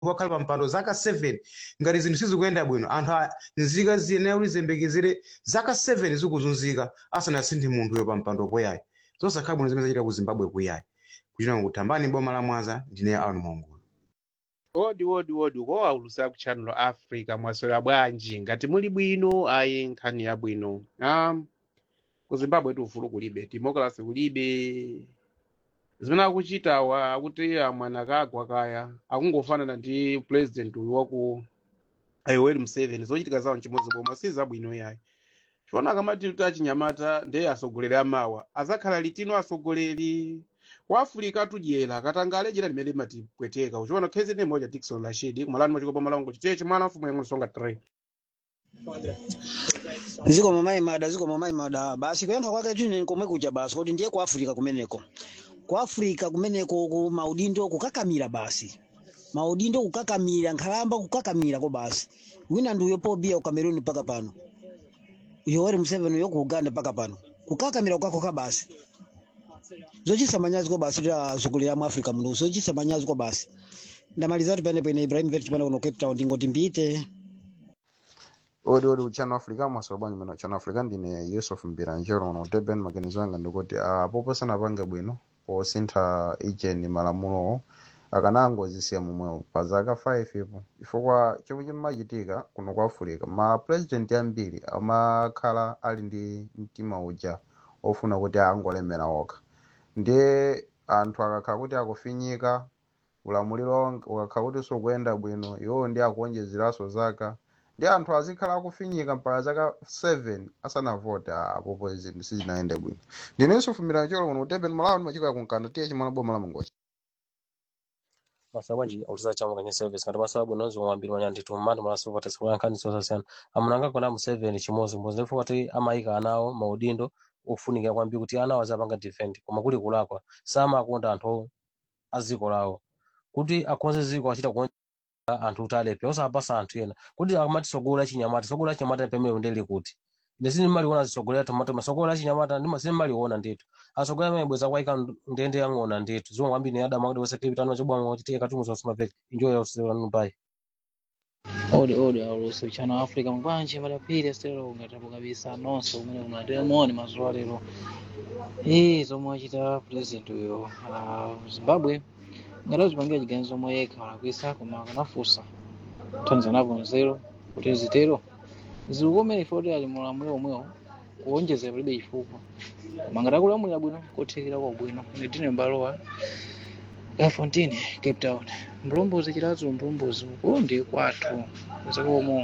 wakhala pa mpando zaka 7 ngati zinthu sizikuyenda bwino anthu a- nzika ziyenera kuti ziyembekezere zaka 7 zikuzunzika asanasinthe munthuyo pa mpando poyayi zosakhala bwino zimene zachita ku zimbabwe kuyayi kuchita kutambani boma la mwanza ndine aron mongo wodi wodi wodi kowaulusa ku channel africa mwaswera bwanji ngati muli bwino ayi nkhani yabwino um, ku zimbabwe ufulu kulibe democracy kulibe zimene akuchitawa akuti amwana kagwa kaya akungofanana ndi president uyu waku yoweri museveni zochitika zawo nchimodzi boma si zabwino yayi chiona akamati kuti achinyamata ndiye asogoleri amawa azakhala litino asogoleri wa africa tudyera katangale jira limene limatipweteka uchiona khezi ndi moja dikson rashid kumalani machikopa malongo chiteche mwana mfumu yang'ono songa 3 ziko mamayi mada ziko mamayi mada basi kuyankha kwake chini komwe kuja basi kuti ndiye ku africa kumeneko ku africa kumeneko ku maudindo kukakamira basi maudindo kukakamira nkhalamba kukakamira ko basi wina ndi uyo pobia ku cameroon mpaka pano yoweri museveni uyo ku uganda mpaka pano kukakamira kukakoka basi zochisa manyazi ko basi ta zukulira mu africa muno zochisa manyazi ko basi ndamaliza kuti pene pene ibrahim vet chipana kuno cape town ndingoti mbite odi odi uchano africa mwasowa bwanji mene uchano africa ndine yusuf mbiranjero uno durban maganizo anga ndikuti apopo sanapanga bwino posintha ijeni malamulowo akanangozisiya momwewo pa zaka 5 ipo chifukwa chomwe chimachitika kuno kwa africa ma president ambiri amakhala ali ndi mtima uja ofuna kuti angolemera okha ndiye anthu akakhala kuti akufinyika ulamuliro ukakhala kuti sukuyenda bwino iwowo ndi akuonjezeranso zaka ndi anthu azikhala akufinyika mpaka zaka 7 asanavota apopo zinthu sizinayende bwino ndinenso fumira cholo kuno kutebeni malawi ndimachika yakunkanda tiye chimwana boma la mungochi masaba nji auliza chama kwenye service kati masababu nozo mwambiri wanya nditu mmandi mwana sofa tesi kwa nkani sosa sana amunanga kona mu 7 chimozi mbozi ndefu kati amaika anawo maudindo ufunika kwambi kuti anawo azapanga defend koma kuli kulakwa sama akonda anthu aziko lawo kuti akonze ziko achita kuonja anthu kuti alepe osapasa anthu ena kuti akamati sogola chinyamata sogola chinyamata pemene ndeli kuti ndisini maliona zisogolera tomato masogola chinyamata ndima sini maliona ndithu asogolera amene bweza kwaika ndende yang'ona ndithu zomwe kwambiri ni adama kuti wese kipitano chobwanga kuti tiye katumuzo simapeka enjoy yourself nupai odi odi aulusi uchano wa africa mkwanje madapiri asitero ungatabu kabisa nonso umene kunatera moni mazuwa lero ii zomwe achita president uyo ah, zimbabwe ngati azipangira chiganizo omwe yekha walakwisa koma akanafunsa kuthandiza napo nzeru kuti zitero zikukomere ifoti ali mulamuliro omwewo kuwonjezera palibe chifukwa koma ngati akulamulira bwino kothekera kwa bwino nditine mbalowa Gafontine, Cape Town. Mlombozi chilazo mlombozi uko ndi kwathu zakomo.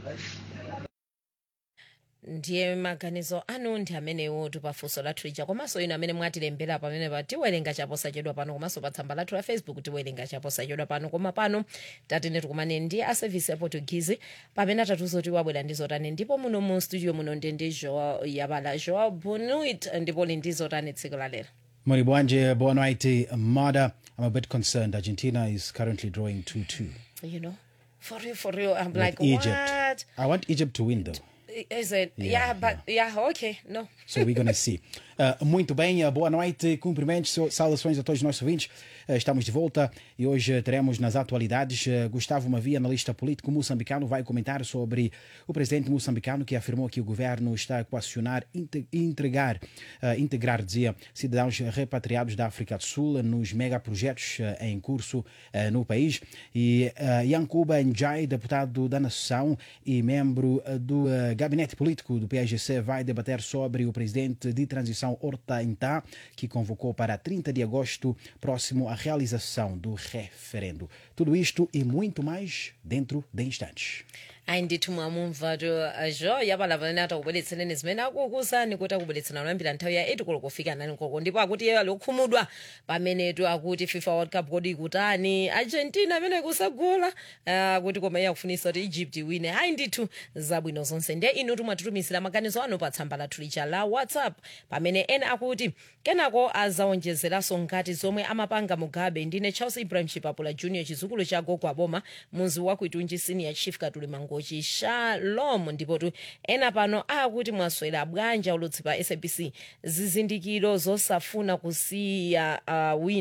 ndiye maganizo anu ndi amenewo tipafunso lathu lija komanso inu amene mwatilembera pamene pa tiwerenga chaposachedwa pano komanso pa tsamba lathu la facebook tiwerenga chaposachedwa pano koma pano tatene tikumane ndi a service ya portuguese pamene atatuzo tiwabwera ndi zotani ndipo muno mu studio muno ndi ndi joa yabala joa bonuit ndipo li ndi zotani tsiku la lero Mori Bwanje, boa noite, Mada. I'm a bit concerned. Argentina is currently drawing 2 2 you know for real for real i'm with like Egypt. what I want Egypt to win, though. is it yeah, Yeah, but yeah okay no So we're going to see. Uh, muito bem, uh, boa noite, cumprimentos, so- saudações a todos os nossos ouvintes. Uh, estamos de volta e hoje uh, teremos nas atualidades uh, Gustavo Mavia, analista político moçambicano, vai comentar sobre o presidente moçambicano que afirmou que o governo está a coacionar, inte- entregar, uh, integrar, dizia, cidadãos repatriados da África do Sul nos megaprojetos uh, em curso uh, no país. E uh, Yankuba Njai, deputado da Nação e membro uh, do uh, gabinete político do PSGC, vai debater sobre o presidente de transição Horta Intá, que convocou para 30 de agosto próximo a realização do referendo. Tudo isto e muito mais dentro de instantes. ayi ndithu mwamumva to zho yabala pamene atakubweretsereni zimene akukuwuzani kuti akubweretsera kuyambira nthawi ya 8 koloko kufika 9 koloko ndipo akuti iye alokhumudwa pamenetu akuti fifa world cup kodi ikutani argentina amene kusagula akuti koma iye akufunisa kuti egypt iwine ayi ndithu zabwino zonse ndiye inu timwatitumizira maganizo anu pa tsamba lathu lija la whatsapp pamene ena akuti kenako azawonjezeranso ngati zomwe amapanga mugabe ndine charles ibrahim chipapula junior chizukulu cha gogo aboma muzi wa kuitunji senior chief katuli mangochi shalom ndipotu ena pano akuti mwaswera bwanja ulutsi pa sabc zizindikiro zosafuna kusiya uh, wina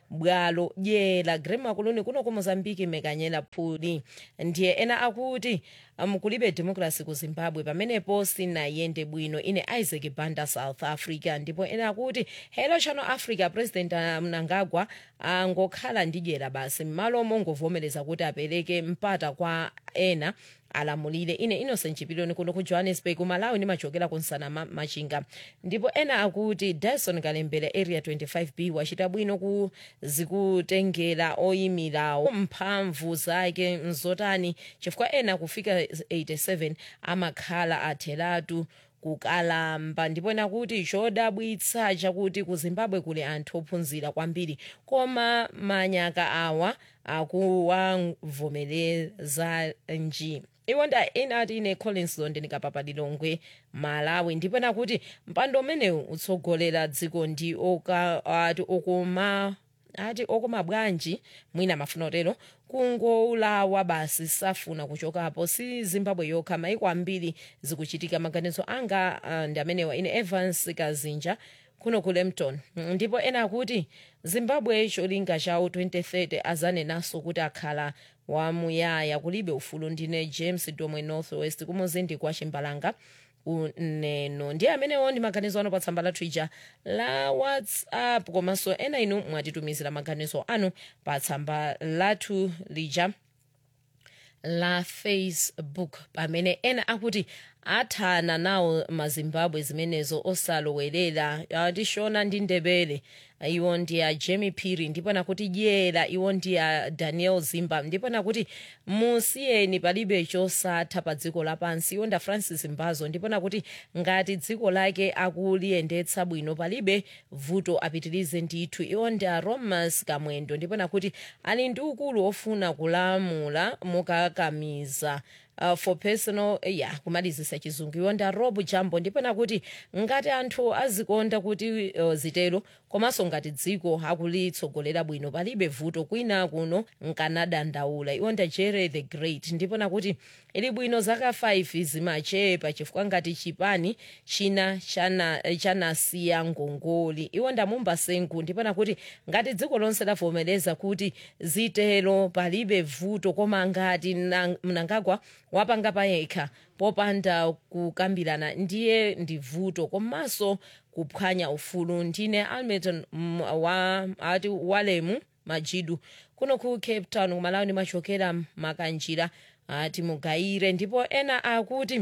bwalo dyera grema kuluni kuno ku mozambiki mekanyera phuli ndiye ena akuti um, kulibe democracy ku zimbabwe pamenepo sinayende bwino ine isaac banda south africa ndipo ena akuti hello channel africa president uh, mnangagwa angokhala ndi dyera basi m'malo mongovomereza kuti apereke mpata kwa ena alamulire ine innocent chipiloni kuno ku johannesburg malawi ndimachokera ku nsana ma- machinga ndipo ena akuti dyson kalembera area 25b wachita bwino ku zikutengera oyimirawo mphamvu zake nzotani chifukwa ena kufika 87 amakhala atheratu kukalamba ndipo ena kuti chodabwitsa chakuti ku zimbabwe kuli anthu ophunzira kwambiri koma manyaka awa akuwavomereza nji iwo nda inati ine collins londe ndikapapa lilongwe malawi ndipo ena kuti mpando umenewu utsogolera dziko ndi oka ati okoma ati okoma bwanji mwina mafuna otero kungolawa basi safuna kuchokapo si zimbabwe yokha maiko ambiri zikuchitika maganizo anga uh, ndi amenewa ine evans kazinja kuno ku lempton ndipo ena akuti zimbabwe cholinga chawo 2030 azanenanso kuti akhala wamuyaya kulibe ufulu ndine james domwe north west kumuzindi kwa chimbalanga uneno ndiye amenewo ndi maganizo anu pa tsamba lathu ija la whatsapp komanso ena inu mwatitumizira maganizo anu pa tsamba lathu lija la facebook pamene ena akuti athana nawo mazimbabwe zimenezo osalowerera atishona ndi ndebele iwo ndi a jemi piri ndipo nakuti dyera iwo ndi a daniel zimba ndipo nakuti musiyeni palibe chosatha pa dziko lapansi iwo nda francis mbazo ndipo nakuti ngati dziko lake akuliyendetsa bwino palibe vuto apitirize ndithu iwo ndi a romas kamwendo ndipo nakuti ali ndi ukulu ofuna kulamula mukakamiza uh, for personal ya yeah, kumalizisa chizungu iwo nda rob jambo ndipo nakuti ngati anthu azikonda kuti uh, zitero komanso ngati dziko akulitsogolera bwino palibe vuto kwina kuno nkanadandaula iwo nda jere the great ndipo nakuti ili bwino zaka 5 zimachepa chifukwa ngati chipani china chana- chanasiya ngongoli iwo ndamumba sengu ndipo nakuti ngati dziko lonse lavomereza kuti zitero palibe vuto koma ngati na- mnangagwa wapanga payekha popanda kukambirana ndiye ndi vuto komanso kuphwanya ufulu ndine almeton mm, wa ati walemu majidu kuno ku cape town kumalawi ndimachokera makanjira ati mugayire ndipo ena akuti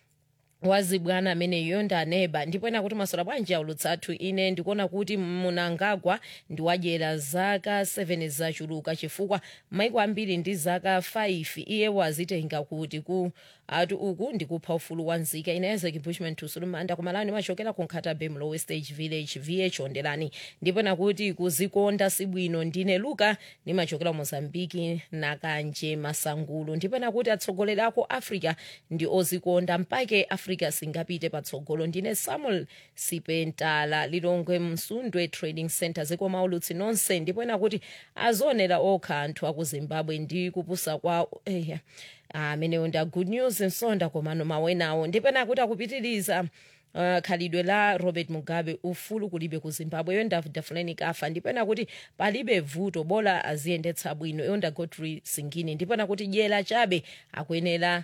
wazibwana ameneyo ndaneba ndipo ena kuti masola bwanji aulutsathu ine ndikuona kuti munangagwa ndiwadyera zaka 7 zachuluka chifukwa maiko ambiri ndi zaka 5 iye wazitenga kuti ku ati uku ndikupha ufulu wa nzika ine isaac bushman tusulumanda kumalawi ndimachokera ku nkhatabe mlowe stage village vh ondelani ndipo nakuti kuzikonda sibwino ndine luka ndimachokera mozambiki nakanje masangulu ndipo nakuti atsogoleri ako africa ndi ozikonda mpake africa singapite patsogolo ndine samuel sipentala lilongwe msundwe trading center zikoma ulutsi nonse ndipo nakuti azionera okha anthu aku zimbabwe ndi kupusa kwa eya amenewo nda good news nsonda komano mawenawo ndipena kuti akupitiriza Uh, khalidwe la robert mugabe ufulu kulibe ku zimbabwe iyo nda fulani kafa ndipena kuti palibe vuto bola aziyendetsa bwino iyo nda godfrey singini ndipena kuti dyera chabe akuyenera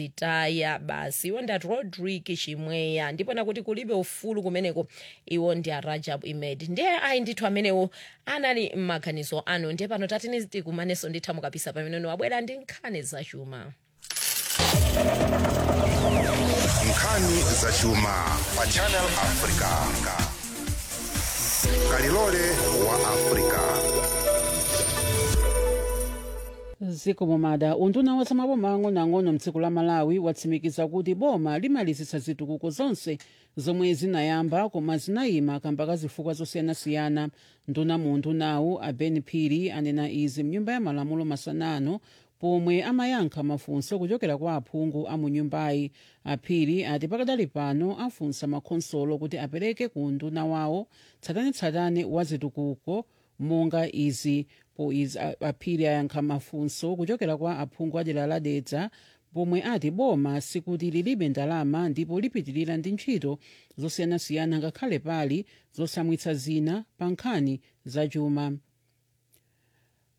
zitaya basi iwo ndati rodrik chimweya ndipena kuti kulibe ufulu kumeneko iwo ndi a rajab imed ndiye ayi ndithu amenewo anali m'maganizo anu ndiye pano tatini tikumanenso nditha mukapisa pamene wabwera ndi nkhani zachuma nkhani zachuma pa channel africa kalilole wa africa zikomo mada unduna wa zamaboma ang'onoang'ono mdziko la malawi watsimikiza kuti boma limalizitsa zitukuko zonse zomwe zinayamba koma zinayima kamba ka zifukwa zosiyanasiyana nduna mu undunawu a ben phiri anena izi mnyumba ya malamulo masanano pomwe amayankha mafunso kuchokera kwa aphungu a mu nyumbayi aphiri ati pakadali pano afunsa makhonsolo kuti apereke ku unduna wawo tsatanetsatane wa zitukuko monga izi po izi a- aphiri ayankha mafunso kuchokera kwa aphungu a dera la dedza pomwe ati boma sikuti lilibe ndalama ndipo lipitirira ndi ntchito zosiyanasiyana ngakhale pali zosamwitsa zina pa nkhani zachuma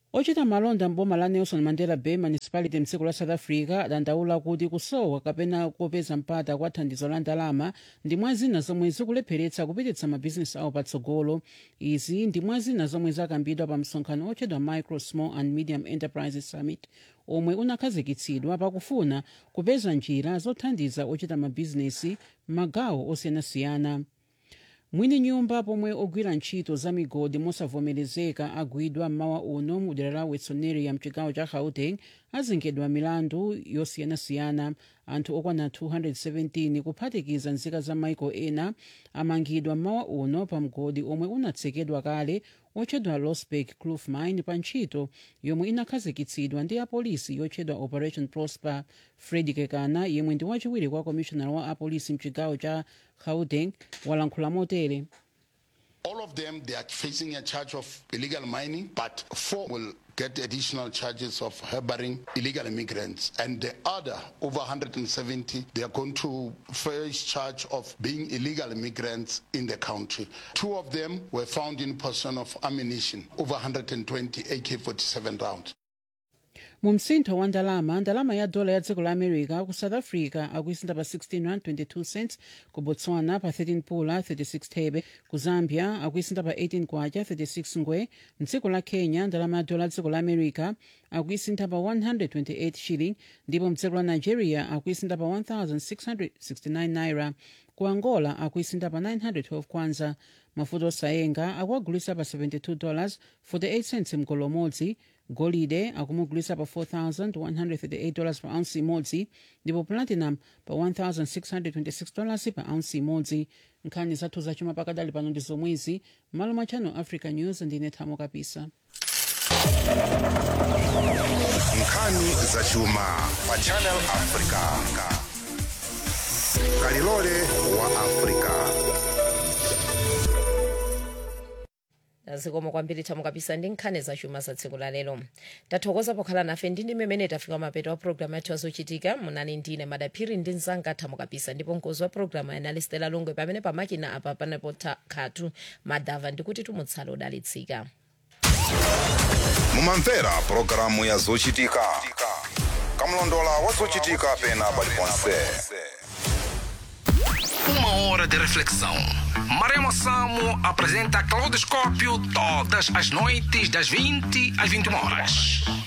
ochita malonda mboma la nelson mandela bay municipality mdziko la south africa adandaula kuti kusowa kapena kopeza mpata kwa thandizo la ndalama ndi mwa zina zomwe zikulepheretsa kupititsa mabhizinesi awo patsogolo izi ndi mwa zina zomwe zakambidwa pa msonkhano otchedwa micro small and medium enterprises summit omwe unakhazikitsidwa pakufuna kupeza njira zothandiza ochita mabhizinesi m'magawo osiyanasiyana mwini nyumba pomwe ogwira ntchito za migodi mosavomerezeka agwidwa mmawa uno mu dera la wetsoneria mchigawo cha gauteng azengedwa milandu yosiyanasiyana anthu okwana 217 kuphatikiza nzika za maiko ena amangidwa mmawa uno pa mgodi omwe unatsekedwa kale otchedwa losberg kloof mine pa ntchito yomwe inakhazikitsidwa ndi apolisi yotchedwa operation prosper fred kekana yemwe ndi wachiwiri kwa commissioner wa apolisi mchigawo cha gauteng walankhula motere All of them, they are facing a charge of illegal mining, but four will get additional charges of harboring illegal immigrants. And the other, over 170, they are going to face charge of being illegal immigrants in the country. Two of them were found in possession of ammunition, over 120 AK-47 rounds. mu msintho wa ndalama ndalama ya dola ya dziko la america ku south africa akuisinda pa 16 rand 22 cents ku botswana pa 13 pula 36 thebe ku zambia akuisinda pa 18 kwacha 36 ngwe mdziko la kenya ndalama ya dola ya dziko la america akuisinda pa 128 shilling ndipo mdziko la nigeria akuisinda pa 1669 naira ku angola akuisinda pa 912 kwanza mafuta osayenga akuagulisa pa 72 dollars 48 cents mgolo umodzi golide akumugulisa pa 4138 dollars pa ounce imodzi ndipo platinum pa 1626 dollars pa ounce imodzi nkhani zathu zachuma pakadali pano ndi zomwezi malo mwa channel africa news ndine thamo kapisa nkhani zachuma pa channel africa kalilole wa africa zikomo kwambiri thamo kapisa ndi nkhani zachuma za tsiku la lero tathokoza pokhala nafe ndi mmene tafika mapeto wa programu yathu yazochitika munali ndine madaphiri ndi mzanga thamo kapisa ndipo mkozi wa programu anali stela longwe pamene pamakina apa panepo khatu madava ndikuti tumutsala udalitsika mumamvera pulogalamu ya zochitika kamlondola wa zochitika pena paliponse Uma hora de reflexão. Maremo Samo apresenta Claudoscópio todas as noites das 20 às 21 horas.